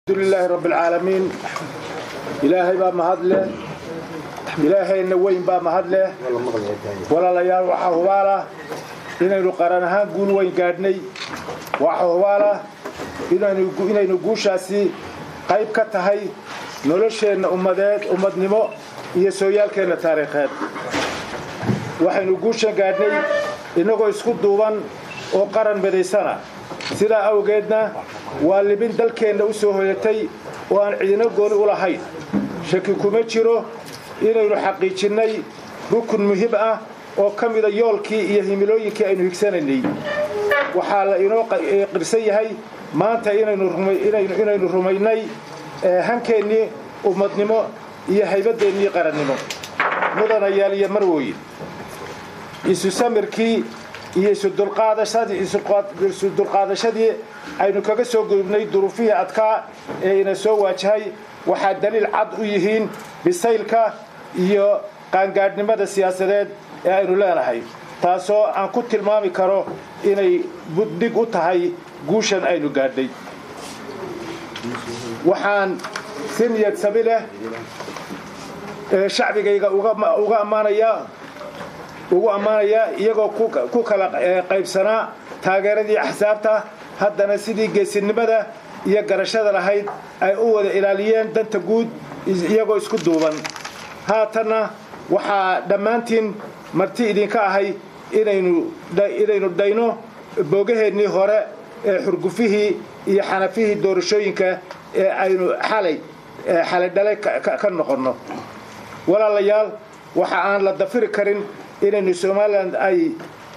alxamdulilaahi rabbialcaalamiin ilaahay baa mahad leh ilaahayna weyn baa mahad leh walaalayaal waxaa hubaalah inaynu qaran ahaan guul weyn gaadhnay waxaa hubaalah inaynu guushaasi qayb ka tahay nolosheenna ummadeed ummadnimo iyo sooyaalkeenna taariikheed waxaynu guushan gaadhnay innagoo isku duuban oo qaran midaysana sidaa awgeedna waa libin dalkeenna u soo hoyatay oo aan cidina gooni u lahayn shaki kuma jiro inaynu xaqiijinnay rukun muhim ah oo ka mida yoolkii iyo himilooyinkii aynu higsanaynay waxaa la inoo qirsan yahay maanta inaynu rumaynay hankeennii ummadnimo iyo haybadeennii qarannimo mudanayaal iyo marwooyin isu samirkii iyo isudulqaadashadii aynu kaga soo gudubnay duruufihii adkaa ee ina soo waajahay waxaa daliil cad u yihiin bisaylka iyo qaangaadhnimada siyaasadeed ee aynu leenahay taasoo aan ku tilmaami karo inay buddhig u tahay guushan aynu gaadhnay waxaan si niyad sami leh shacbigayga uga ammaanayaa ugu ammaanayaa iyagoo ku kala qaybsanaa taageeradii axsaabta haddana sidii geesinimada iyo garashada lahayd ay u wada ilaaliyeen danta guud iyagoo isku duuban haatanna waxaa dhammaantiin marti idinka ahay inaynu dhayno boogaheennii hore ee xurgufihii iyo xanafihii doorashooyinka ee aynu xalay xalay dhalay ka noqonno walaalayaal waxa aan la dafiri karin inaynu somalilan ay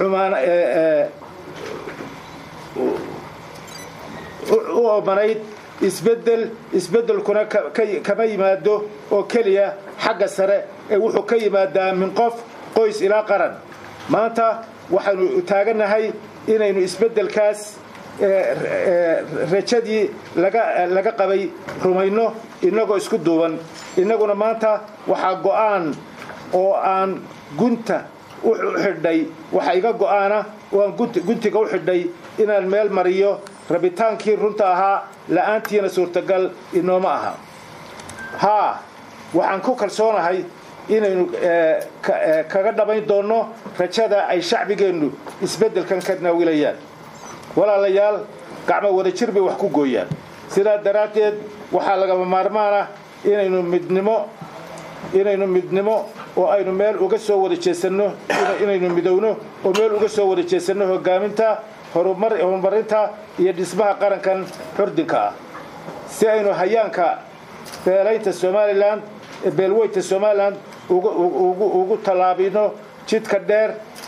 u oomanayd isbedel isbeddelkuna kama yimaado oo keliya xagga sare ee wuxuu ka yimaadaa min qof qoys ilaa qaran maanta waxaynu taagannahay inaynu isbeddelkaas rajadii laga qabay rumayno innagoo isku duuban innaguna maanta waxaa go'aan oo aan gunta u xidhay waxa iga go'aana oo aan guntiga u xidhay inaan meel mariyo rabitaankii runta ahaa la'aantiina suurtagal inooma aha haa waxaan ku kalsoonahay inaynu kaga dhammayn doonno rajada ay shacbigeennu isbeddelkan ka naawilayaan walaalayaal gacmo wadajir bay wax ku gooyaan sidaa daraaddeed waxaa lagama maarmaan ah inaynu midnimo inaynu midnimo oo aynu meel uga soo wada jeesanno inaynu midowno oo meel uga soo wada jeesanno hogaaminta horumarinta iyo dhismaha qarankan xurdinka ah si aynu hayaanka beelaynta somalilan beelweynta somalilan ugu tallaabino jidka dheer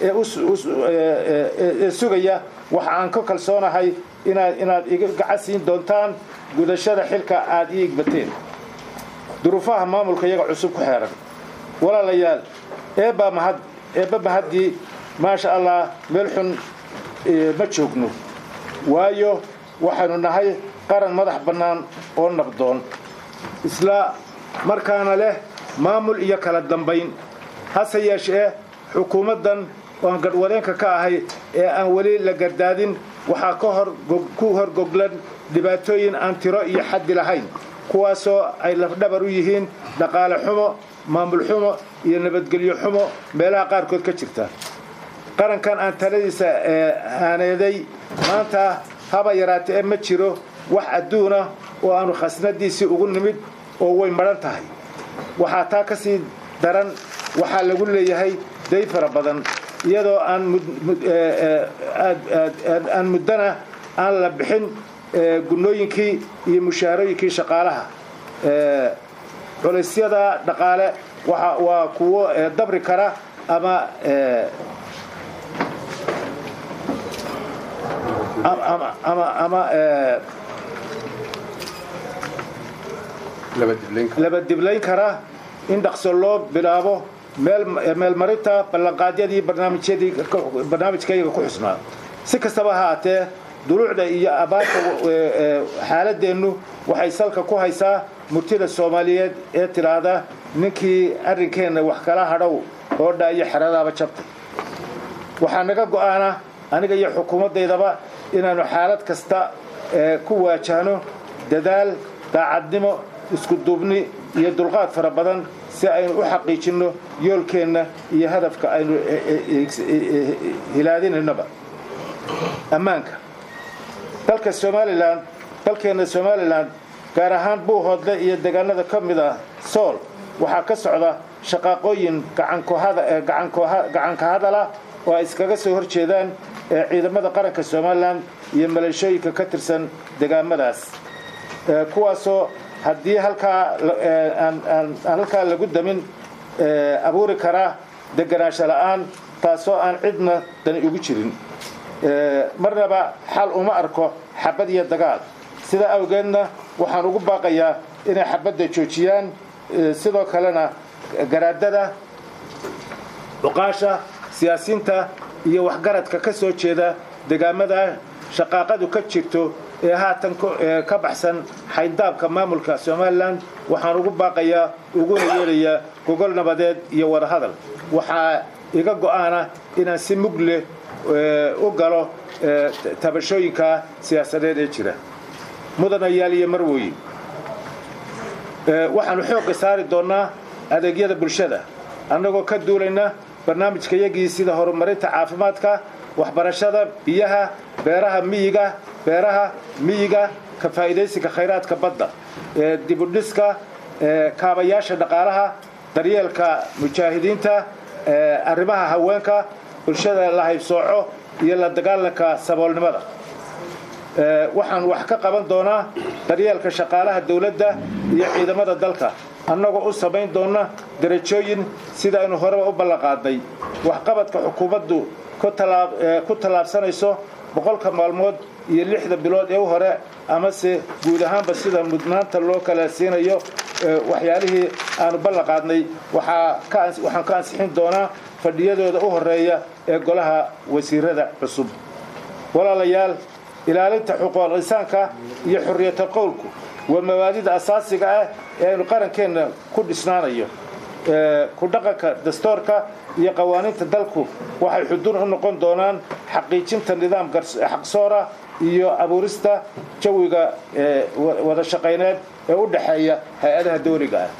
ee sugaya waxa aan ka kalsoonahay inaad iga gacan siin doontaan gudashada xilka aad ii igbateen duruufaha maamulka iyaga cusub ku xeeran walaalayaal eebbaa mahad eebba mahaddii maasha allah meel xun ma joogno waayo waxaynu nahay qaran madax bannaan oo nabdoon isla markaana leh maamul iyo kala dambayn hase yeeshee xukuumaddan oan gadhwadeenka ka ahay ee aan weli la gardaadin waxaa ku horgoglan dhibaatooyin aan tiro iyo xaddi lahayn kuwaasoo ay lafdhabar u yihiin dhaqaale xumo maamul xumo iyo nabadgelyo xumo meelaha qaarkood ka jirta qarankan aan taladiisa haaneeday maanta haba yaraatee ma jiro wax adduuna oo aanu khasnadiisii ugu nimid oo way madhan tahay waxaa taa ka sii daran waxaa lagu leeyahay day fara badan iyadoo aan muddana aan la bixin gunnooyinkii iyo mushaarooyinkii shaqaalaha culaysyada dhaqaale waa kuwo dabri kara ama ama laba diblayn kara in dhaqso loo bilaabo meelmarinta ballanqaadyadii barnaamijkayga ku xusnaa si kastaba haatee duluucda iyo abaarta xaaladeennu waxay salka ku haysaa murtida soomaaliyeed ee tidhaahda ninkii arrinkeenna wax kala hadhow hoodha iyo xeradaaba jabtay waxaa naga go'aana aniga iyo xukuumaddaydaba inaannu xaalad kasta ku waajahno dadaal daacadnimo isku duubni iyo dulqaad fara badan si aynu u xaqiijinno yoolkeenna iyo hadafka aynu hilaadinaynaba ammaanka dalka somalilan dalkeenna somalilan gaar ahaan buuhoodle iyo deegaanada ka mid ah sool waxaa ka socda shaqaaqooyin gacanka hadala oo ay iskaga soo hor jeedaan ciidamada qaranka somalilan iyo maleeshooyinka ka tirsan degaamadaas kuwaasoo haddii halkaa aan halkaa lagu damin abuuri karaa deganaansho la'aan taasoo aan cidna dani ugu jirin marnaba xal uma arko xabad iyo dagaal sidaa awgeedna waxaan ugu baaqayaa inay xabadda joojiyaan sidoo kalena garaadada cuqaasha siyaasiinta iyo waxgaradka ka soo jeeda degaamada shaqaaqadu ka jirto ee haatan ka baxsan xayndaabka maamulka somalilan waxaan ugu baaqayaa uguna yeelayaa gogol nabadeed iyo wadahadal waxaa iga go'aana inaan si mug leh u galo tabashooyinka siyaasadeed ee jira mudanayaal iyo marwoye waxaanu xoogga saari doonnaa adeegyada bulshada annagoo ka duulayna barnaamijkayagii sida horumarinta caafimaadka waxbarashada biyaha beeraha miyiga beeraha miyiga ka faa'iidaysiga khayraadka badda dibudhiska kaabayaasha dhaqaalaha daryeelka mujaahidiinta arrimaha haweenka bulshada la haybsooco iyo la dagaalanka saboolnimada waxaan wax ka qaban doonaa daryeelka shaqaalaha dawladda iyo ciidamada dalka annagoo u samayn doonna derajooyin sida aynu horeba u ballanqaadnay waxqabadka xukuumaddu ku tallaabsanayso boqolka maalmood iyo lixda bilood ee u hore amase guud ahaanba sida mudnaanta loo kala siinayo waxyaalihii aanu ballanqaadnay waxaan ka ansixin doonaa fadhiyadooda u horeeya ee golaha wasiirada cusub walaalayaal ilaalinta xuquuqul insaanka iyo xurriyatal qowlku waa mabaadida asaasiga ah ee aynu qarankeenna ku dhisnaanayo ku dhaqanka dastoorka iyo qawaaniinta dalku waxay xuduun u noqon doonaan xaqiijinta nidaam xaqsoora iyo abuurista jawiga wada shaqayneed ee u dhexeeya hay-adaha dawliga ah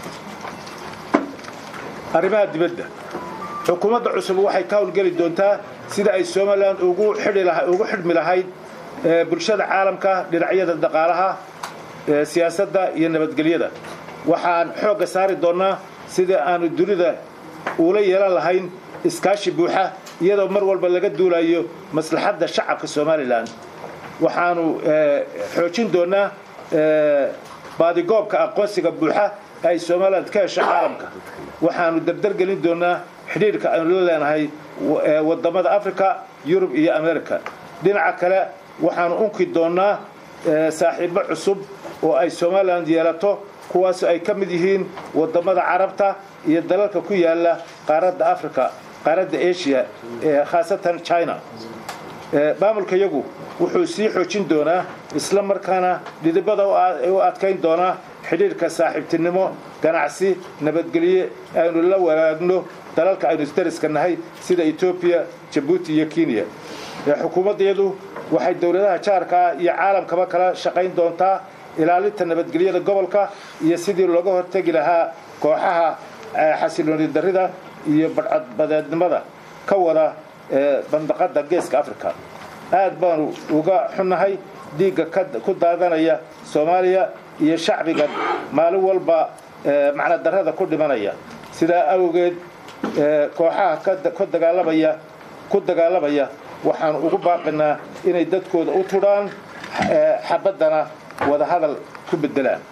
arrimaha dibadda xukuumadda cusub waxay ka howlgeli doontaa sida ay somalilan ugu xidhmi lahayd bulshada caalamka dhinacyada dhaqaalaha siyaasadda iyo nabadgelyada waxaan xoogga saari doonnaa sidii aanu dunida uula yeelan lahayn iskaashi buuxa iyadoo mar walba laga duulayo maslaxadda shacabka somalilan waxaanu xoojin doonnaa baadigoobka aqoonsiga buuxa ay somalilan ka hesho caalamka waxaanu dardargelin doonnaa xidhiidhka aynu la leenahay wadamada africa yurub iyo america dhinaca kale waxaanu unki doonnaa saaxiibo cusub oo ay somalilan yeelato kuwaasoo ay ka mid yihiin wadamada carabta iyo dalalka ku yaala qaaradda africa qaaradda asia khaasatan china maamulka yagu wuxuu sii xoojin doonaa isla markaana dhidibada u adkayn doonaa xidhiidhka saaxiibtinimo ganacsi nabadgelye aynu la wanaagno dalalka aynu isdariska nahay sida etoobiya jabuuti iyo kenya xukuumaddayadu waxay dowladaha jaarkaa iyo caalamkaba kala shaqayn doontaa ilaalinta nabadgelyada gobolka iyo sidii looga hortegi lahaa kooxaha xasilooni darrida iyo badcadbadeednimada ka wada bandaqada geeska africa aad baanu uga xunnahay dhiigga ku daadanaya soomaaliya iyo shacbiga maalin walba macna darrada ku dhimanaya sidaa awgeed kooxaha ku dagaalamaya ku dagaalamaya waxaanu ugu baaqinaa inay dadkooda u tudhaan xabaddana wada hadal ku bedelaan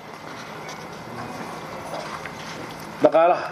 dhaqaalaha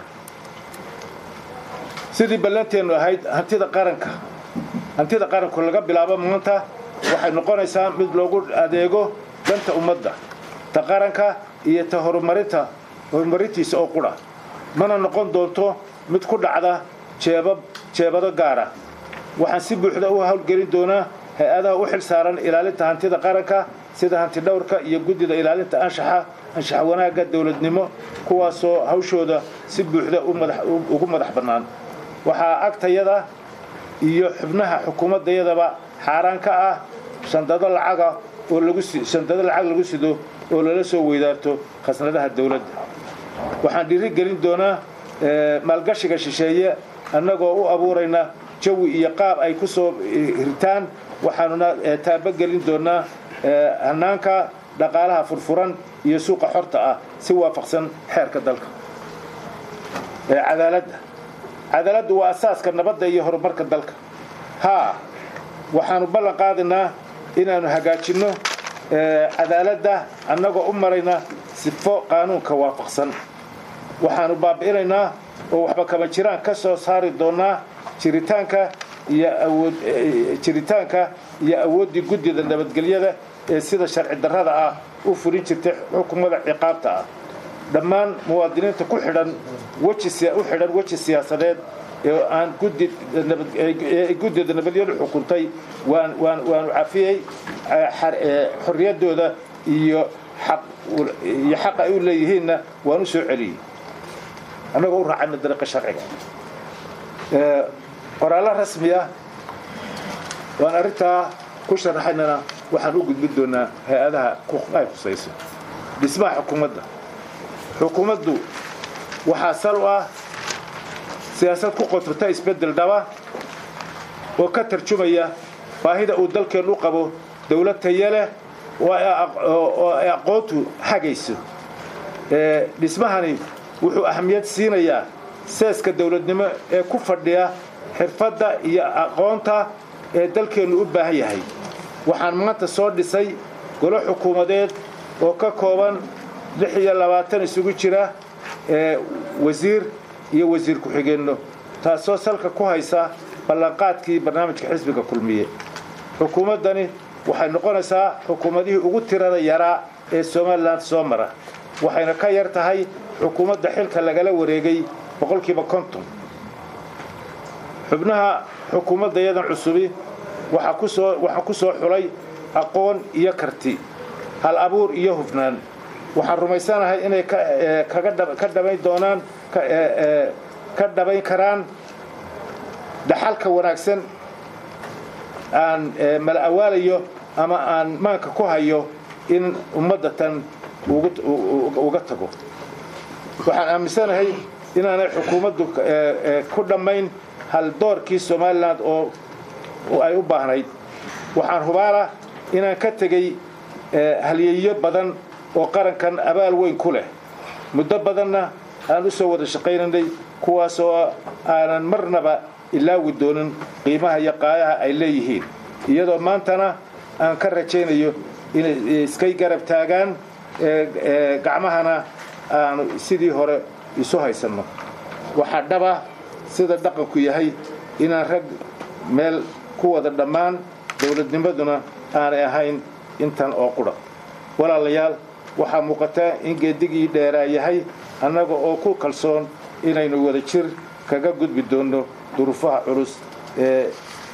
sidii ballanteennu ahayd hantida qaranka hantida qaranku laga bilaabo maanta waxay noqonaysaa mid loogu adeego danta ummadda ta qaranka iyo ta horumarinta horumarintiisa oo qudha mana noqon doonto mid ku dhacda jeebab jeebado gaara waxaan si buuxda u howlgelin doonaa hay-adaha u xil saaran ilaalinta hantida qaranka sida hanti dhowrka iyo guddida ilaalinta anshaxa anshax wanaagga dowladnimo kuwaasoo hawshooda si buuxda ugu madax bannaan waxaa agtayada iyo xubnaha xukuumaddayadaba xaaraan ka ah shandado lacaga oo lagu shandado lacag lagu sido oo lala soo weydaarto khasnadaha dowladda waxaan dhiiri gelin doonaa maalgashiga shisheeye annagoo u abuurayna jawi iyo qaab ay ku soo hirtaan waxaanuna taabogelin doonaa hannaanka dhaqaalaha furfuran iyo suuqa xorta ah si waafaqsan xeerka dalka cadaaladda cadaaladdu waa asaaska nabadda iyo horumarka dalka haa waxaanu ballan qaadaynaa inaannu hagaajinno cadaaladda annagoo u marayna sifo qaanuunka waafaqsan waxaanu baabi'inaynaa oo waxba kama jiraan ka soo saari doonaa jiritaanka iyo awood jiritaanka iyo awooddii guddida nabadgelyada ee sida sharci darrada ah u fulin jirtay xukumada ciqaabta ah dhammaan muwaadiniinta ku xidhan weji u xidhan weji siyaasadeed ee aan guddida nabadgelyadu xukuntay waan waan waanu cafiyey xorriyaddooda iyo iyo xaqa ay u leeyihiinna waan u soo celiyey annagoo u raacayna dariiqa sharciga qoraallo rasmi ah waan arrintaa ku sharaxaynana waxaan u gudbin doonaa hay-adaha ay khusayso dhismaha xukuumadda xukuumaddu waxaa sal u ah siyaasad ku qotrta isbeddel dhaba oo ka tarjumaya baahida uu dalkeennu u qabo dawlad taya leh oo ay aqoontu hagayso dhismahani wuxuu ahamiyad siinayaa seeska dawladnimo ee ku fadhiya xirfadda iyo aqoonta ee dalkeennu u baahan yahay waxaan maanta soo dhisay golo xukuumadeed oo ka kooban lix iyo labaatan isugu jira wasiir iyo wasiir ku-xigeenno taasoo salka ku haysa ballanqaadkii barnaamijka xisbiga kulmiye xukuumaddani waxay noqonaysaa xukuumadihii ugu tirada yaraa ee somalilan soo mara waxayna ka yar tahay xukuumadda xilka lagala wareegay boqolkiiba konton xubnaha xukuumadda yadan cusubi waxaa kusoo waxaa ku soo xulay aqoon iyo karti hal abuur iyo hufnaan waxaan rumaysanahay inay ka dhabayn doonaan ka dhabayn karaan dhaxalka wanaagsan aan mala awaalayo ama aan maanka ku hayo in ummadda tan uga tago waxaan aaminsanahay inaanay xukuumaddu ku dhammayn hal doorkii somalilan oo ay u baahnayd waxaan hubaala inaan ka tegey halyeeyo badan oo qarankan abaal weyn ku leh muddo badanna aan u soo wada shaqaynaynay kuwaasoo aanan marnaba ilaawi doonin qiimaha iyo qaayaha ay leeyihiin iyadoo maantana aan ka rajaynayo inay iskay garab taagaan gacmahana aanu sidii hore isu haysanno waxaa dhaba sida dhaqanku yahay inaan rag meel ku wada dhammaan dawladnimaduna aanay ahayn intan oo qudha walaalayaal waxaa muuqataa in geedigii dheeraa yahay annaga oo ku kalsoon inaynu wada jir kaga gudbi doonno duruufaha culus ee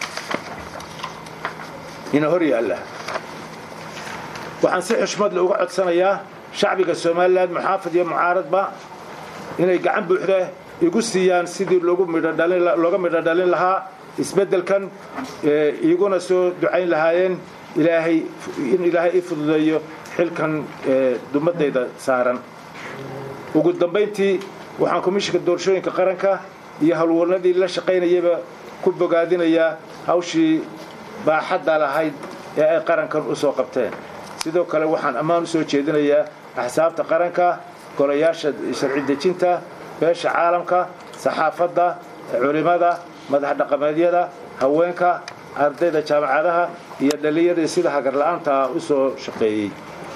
ina hor yaalla waxaan si xushmad le uga codsanayaa shacbiga somalilan muxaafid iyo mucaaradba inay gacan buuxda igu siiyaan sidii looga midho dhalin lahaa isbeddelkan iguna soo ducayn lahaayeen ilaahay in ilaahay i fududeeyo xilkan dumadayda saaran ugu dambayntii waxaan komishinka doorashooyinka qaranka iyo howlwarnadii la shaqaynayaba ku bogaadinayaa hawshii baaxadda lahayd ee ay qarankan u soo qabteen sidoo kale waxaan ammaan u soo jeedinayaa axsaabta qaranka golayaasha sharci dejinta beesha caalamka saxaafadda culimmada madax dhaqameedyada haweenka ardayda jaamacadaha iyo dhallinyadii sida hagarla'aanta ah u soo shaqeeyey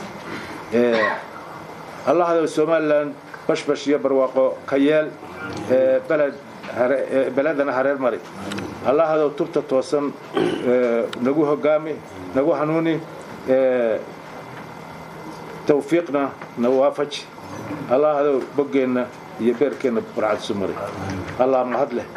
allahdo somalilan bashbash iyo barwaaqo ka yeel beled beledana hareer mari allahdow tubta toosan nagu hogaami nagu hanuuni tawfiiqna na waafaji allahdow boggeenna iyo beerkeenna barcad isu mari allah mahad leh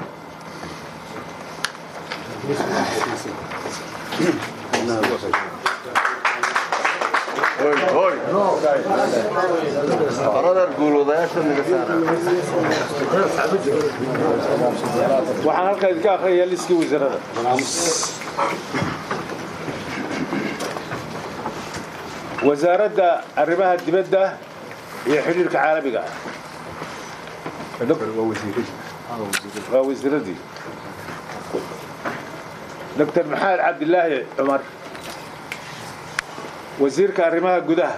waxaan halkaa idinka akhriyayaa liskii wasaarada wasaaradda arrimaha dibadda iyo xidhiirka caalamiga ah waa wasiiradii doctor maxamed cabdilaahi cumar wasiirka arrimaha gudaha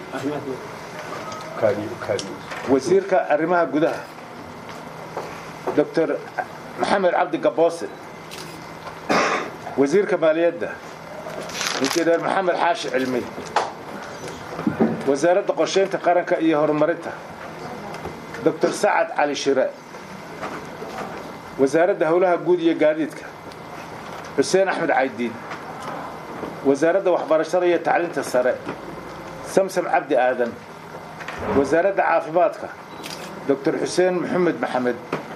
wasiirka arrimaha gudaha doctor maxamed cabdi gaboose wasiirka maaliyadda injineer maxamed xaashi cilmi wasaaradda qorshaynta qaranka iyo horumarinta doctor sacad cali shire wasaaradda howlaha guud iyo gaadiidka xuseen axmed caydiid wasaaradda waxbarashada iyo tacliinta sare samsam cabdi aadan wasaaradda caafimaadka doctor xuseen maxamed maxamed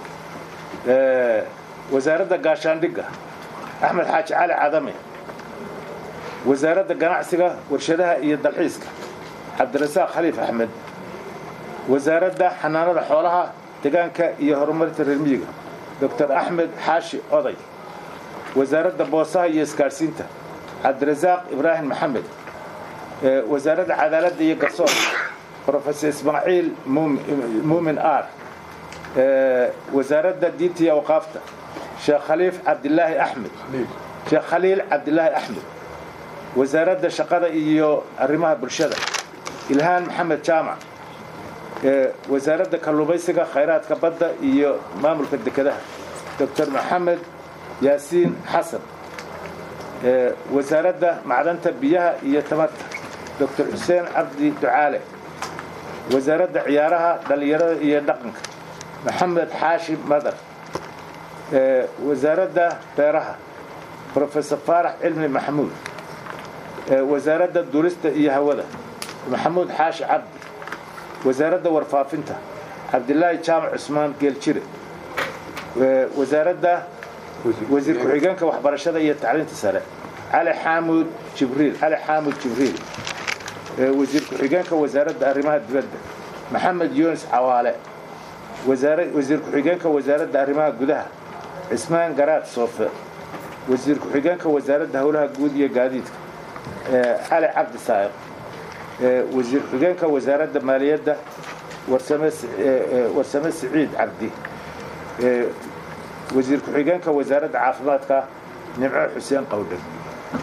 wasaaradda gaashaandhigga axmed xaaji cali cadame wasaaradda ganacsiga warshadaha iyo dalxiiska cabdirasaaq khaliif axmed wasaaradda xanaanada xoolaha deegaanka iyo horumarinta reer miyiga doctor axmed xaashi oday wasaaradda boosaha iyo isgaadhsiinta cabdirasaaq ibraahim maxamed wasaaradda cadaaladda iyo garsoorka rofesor ismaaciil muumin ar wasaaradda diinta iyo awqaafta sheekh khaliif cabdilaahi axmed sheekh khaliil cabdilaahi axmed wasaaradda shaqada iyo arrimaha bulshada ilhaan maxamed jaamac wasaaradda kalluumaysiga khayraadka badda iyo maamulka dekedaha doctor maxamed yaasiin xasan wasaaradda macdanta biyaha iyo tamarta doctor xuseen cabdi ducaale wasaaradda ciyaaraha dhallinyarada iyo dhaqanka maxamed xaashi madar wasaaradda beeraha rofesor faarax cilmi maxamuud wasaaradda duulista iyo hawada maxamuud xaashi cabdi wasaaradda warfaafinta cabdilaahi jaamac cusmaan geeljire wasaaradda wasiir ku-xigeenka waxbarashada iyo tacliinta sare cali xaamud jibriil cali xaamud jibriil wasiir ku-xigeenka wasaaradda arrimaha dibadda maxamed yunis cawaale wasiir ku-xigeenka wasaaradda arrimaha gudaha cismaan garaad soofe wasiir ku-xigeenka wasaaradda howlaha guud iyo gaadiidka cali cabdi saa'iq wasiir ku-xigeenka wasaaradda maaliyadda warsame siciid cabdi wasiir ku-xigeenka wasaaradda caafimaadka nimco xuseen qawdhan